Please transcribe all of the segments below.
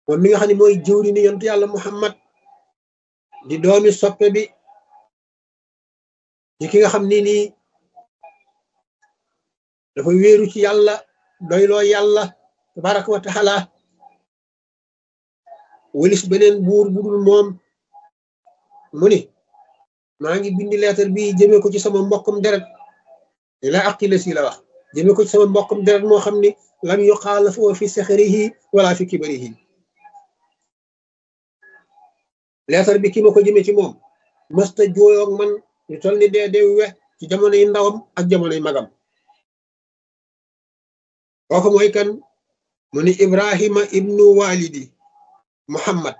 moom mi nga xam ne mooy jëwri ni yontu yàlla muhammad di doomi soppe bi di ki nga xam ni nii dafa wéeru ci yàlla doyloo yàlla tabaraka wa taala wëlis beneen buur budul moom mu ni maa ngi bindi leetar bi jëmee ko ci sama mbokkum deret ila aqila si la wax jëmee ko ci sama mbokkum deret moo xam ni lam yuqaala foo fi saxarihi wala fi kibarihi leetar bi ki ma ko jëmee ci moom mësta jooyoog man ñu tol ni dee dee we ci jamonoy ndawam ak jamonoy magam kooku mooy kan mu ni ibrahima ibnu walidi muhammad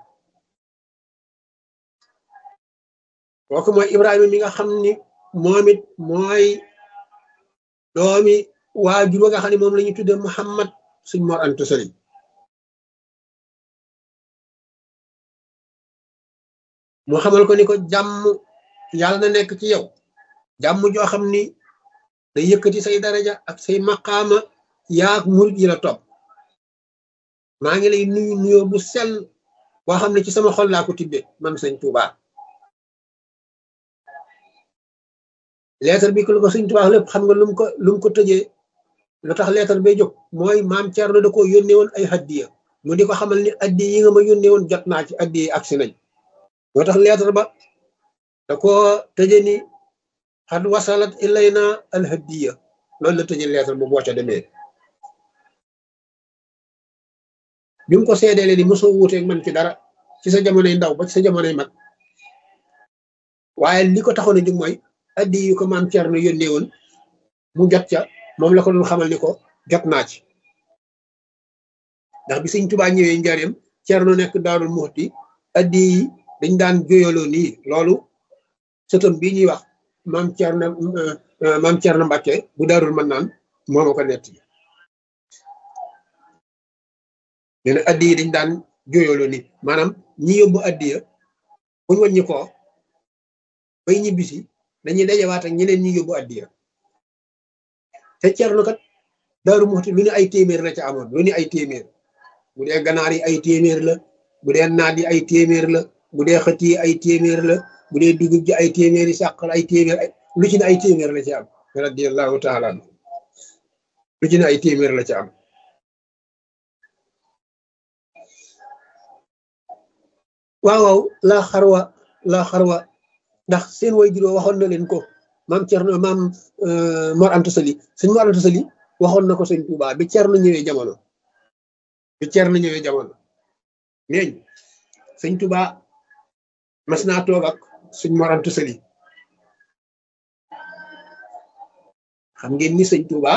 kooku mooy ibrahima mi nga xam ni moom it mooy doomi waajur wa nga xam ne moom la ñu tudde muhammad suñ mor antu sali mu xamal ko ni ko jàmm yàlla na nekk ci yow jàmm joo xam ni day yëkkati say daraja ak say maqaama yaak murit yi la topp maa ngi lay nuyu nuyoo bu sell boo xam ne ci sama xol laa ko tibbe man sëñ Tuubaa leetar bi ko sëñ Tuubaa lépp xam nga lum ko lum ko tëjee lu tax leetar bay jóg mooy maam Cerno da ko yónnee woon ay addiya mu di ko xamal ni addiya yi nga ma yónnee woon jot naa ci addiya yi agsi nañ moo tax leetar ba da ko tëje ni xad wasalat ilayna al hadiya loolu la tëje leetar bu boo ca demee bi mu ko seedeele ni mosoo wuuteeg man ci dara ci sa jamonoy ndaw ba ci sa jamonoy mag waaye li ko taxoon a jóg mooy addi yu ko maam Cerno yónnee woon mu jot ca moom la ko doon xamal ni ko jot naa ci ndax bi sëñ Tubaa ñëwee njaareem Cerno nekk Daarul Muxti addi yi dañ daan joyaloo nii loolu sëtam bii ñuy wax maam Cerno maam Cerno Mbàkke bu Daarul Mannaan moo ma ko nett yi nee na addi yi dañ daan joyaloo nii maanaam ñi yóbbu addiya buñ wàññi ko bay ñibbisi dañuy dajawaat ak ñeneen ñi yóbbu addiya te Cerno kat Daaru Muxti lu ne ay téeméer la ca amoon lu ne ay téeméer bu dee ganaar yi ay téeméer la bu dee naat yi ay téeméer la bu dee xët yi ay téeméer la bu dee dugub ji ay téeméer yi sàq ay téeméer lu ci ne ay téeméer la ci am radiyallahu taala lu ci ne ay téeméer la ci am waaw waaw laa xarwa laa xarwa ndax seen way juróo waxoon na leen ko maam Cerno maam Mor Anta Sali sëñ Mor Anta Sali waxoon na ko sëñ Tuubaa bi Cerno ñëwee jamono bi Cerno ñëwee jamono neeñ sëñ Tuubaa mas naa toog ak sëñ Mor Anta Sali xam ngeen ni sëñ Tuubaa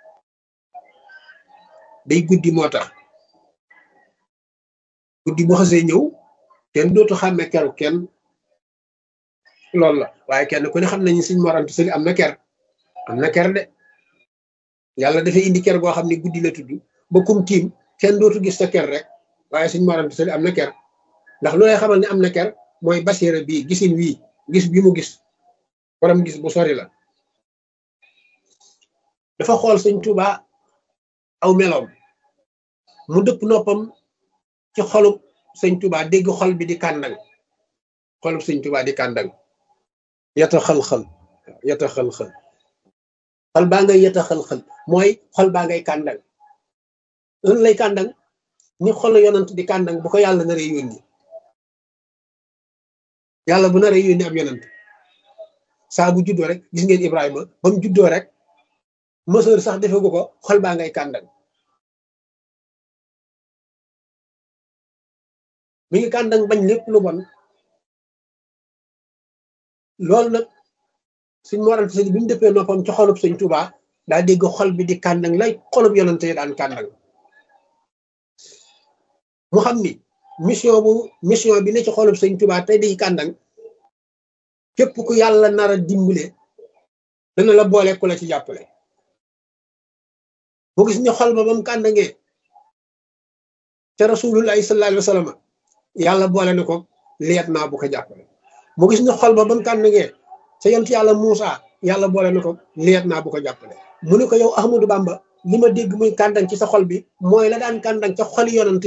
day guddi moo tax guddi bu xasee ñëw kenn dootu xàmme keru kenn loolu la waaye kenn ku ne xam nañu sëñ Mor Anta Sali am na ker am na ker de yàlla dafay indi ker goo xam ne guddi la tudd ba kum tiim kenn dootu gis sa ker rek waaye sëñ Mor Anta Sali am na ker ndax lu lay xamal ne am na ker mooy basiira bii gisin wii gis bi mu gis borom gis bu sori la dafa xool sëñ Tuubaa aw meloom mu dëpp noppam ci xolub sëñ Tuubaa dégg xol bi di kàndang xolub sëñ Tuubaa di kàndang yata xal-xal yata xal-xal xol baa ngay yata xal-xal mooy xol baa ngay kàndang loolu lay kàndang ni xol yonant di kàndang bu ko yàlla naree yónni yàlla bu naree yónni ab yonant saa bu juddoo rek gis ngeen Ibrahima ba mu juddoo rek mësër sax defegu ko xol baa ngay kàndang mi ngi kàndang bañ lépp lu bon loolu nag suñ moral sëñ bi mu dëppee noppam ci xolub sëñ Tuubaa daa dégg xol bi di kàndang lay xolub yonante daan kàndang mu xam ni mission bu mission bi ne ci xolub sëñ Tuubaa tey di kàndang képp ku yàlla nar a dimbale dana la boole ku la ci jàppale mu gis ni xol ba ba mu kàndangee ca rasulullahi sallallahu alayhi wa sallam yàlla boole na ko leet naa bu ko jàppale mu gis ni xol ba ba mu kàndangee ca yont yàlla Muusa yàlla boole na ko leet naa bu ko jàppale mu ne ko yow Ahmadou Bamba li ma dégg muy kàndang ci sa xol bi mooy la daan kàndang ca xoli yonante